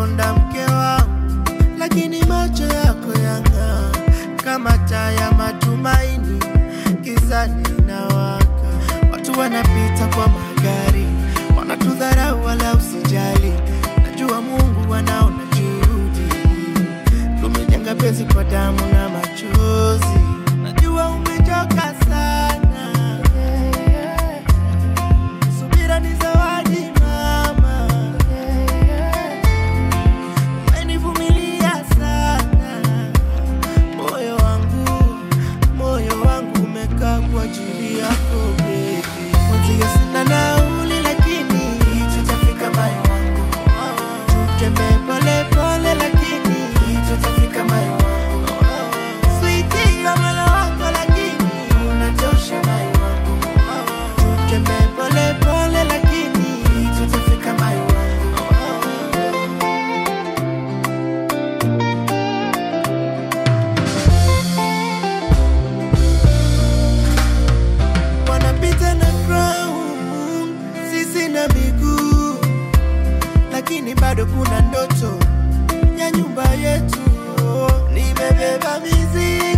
unakonda mke wangu, lakini macho yako yang'aa kama taa ya matumaini, gizani inawaka. Watu wanapita kwa magari, wanatudharau wala usijali. Najua Mungu anaona juhudi, tumejenga penzi kwa damu na machozi. Najua umechoka sana, subira ni zawadi mama, umenivumilia sana. Moyo wangu, moyo wangu umekaa kwa ajili yako baby. Mwenzio sina nauli lakini tutafika moyo wangu. Tutembee pole pole lakini tutafika moyo wangu. Sweetie ya moyo wako lakini unatosha moyo wangu. Tutembee pole pole lakini tutafika moyo wangu. wanapita na crown, sisi na miguu, lakini bado kuna ndoto ya nyumba yetu. Nimebeba mizigo